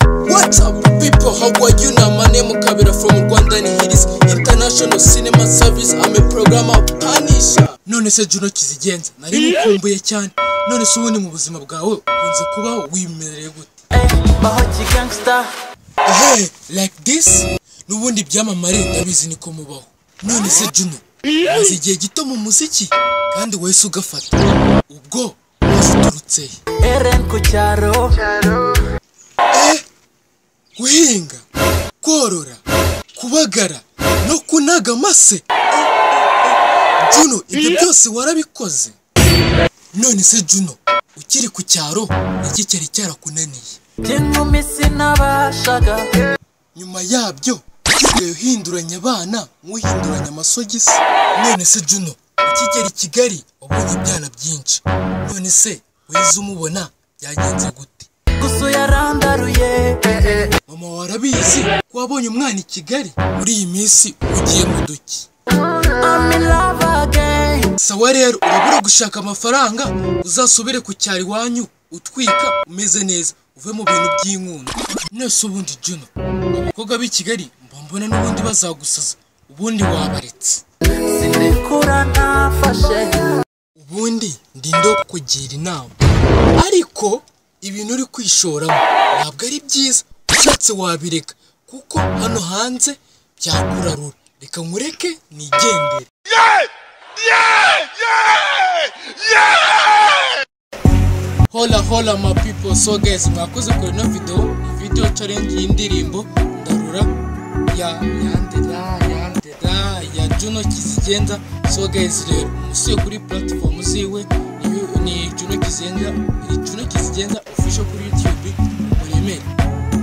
What's up people, how are you now? My name is Kabira from Rwanda and here is International Cinema Service. I'm a programmer Panisha. None se Juno Kizigenza, nari mukumbuye cyane. None se ubundi mu buzima bwawe unze kubaho wimereye gute? Bahochi gangster. Hey, like this? Nubundi byamamare ndabizi niko mubaho. None se Juno, maze igihe gito mu muziki kandi wese ugafata. Ubwo waturutse he? Eren ku cyaro. Eh, guhinga korora kubagara no kunaga amase Eh, eh, eh, juno ibyo byose warabikoze none se juno ukiri ku cyaro iki cyari cyarakunaniye By'inkumi sinabashaga. nyuma yabyo usigaye uhinduranya abana nk'uhinduranya amasogisi none se juno ukigera i kigali wabonye ibyana byinshi none se wize umubona byagenze gute Gusa yarandaruye. mama warabizi ko wabonye umwana i kigali muri iyi minsi ugiye mu duki I'm in love again. sawa rero urabura gushaka amafaranga uzasubire ku cyaro iwanyu utwika umeze neza uve mu bintu by'inkundo nese ubundi juno abakobwa b'i kigali mba mbona n'ubundi bazagusaza ubundi wabaretse Sinikura nafashe. ubundi ndindo kugira inama ariko ibintu uri kwishoramo ntabwo ari byiza ushatse wabireka kuko hano hanze byakurarura reka nkureke nigendere hola hola my people so guys mwakoze kure ino video video challenge y'indirimbo ndarura ya yandera yandera ya juno kizigenza so guys rero umusuye kuri platform ziwe ni- ni juno kizigenza ni juno kizigenza official kuri youtube muremere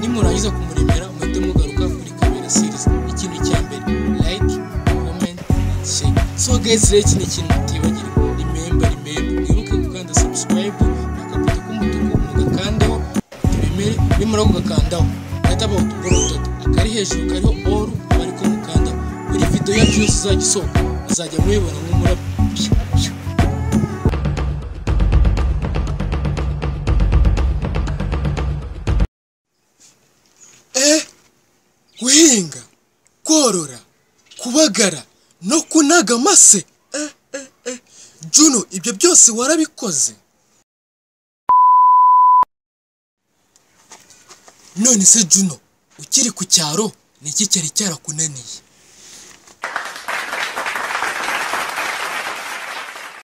nimurangiza kumuremera muhite mugaruka kuri kabera series ikintu cya mbere like comment and share so guys rero iki ni ikintu mutibagirwa remember remember mwibuke gukanda subscribe akabuto k'umutuku mugakandeho tubemere nimara kugakandaho gahita bawutugura utatu akari hejuru kariho all bari kumukanda buri video yacu yose izajya isohoka muzajya muyibona nk'umurabyo eh guhinga korora kubagara no kunaga amase eh, eh, eh. juno ibyo byose warabikoze none se juno ukiri ku cyaro ni iki cyari cyarakunaniye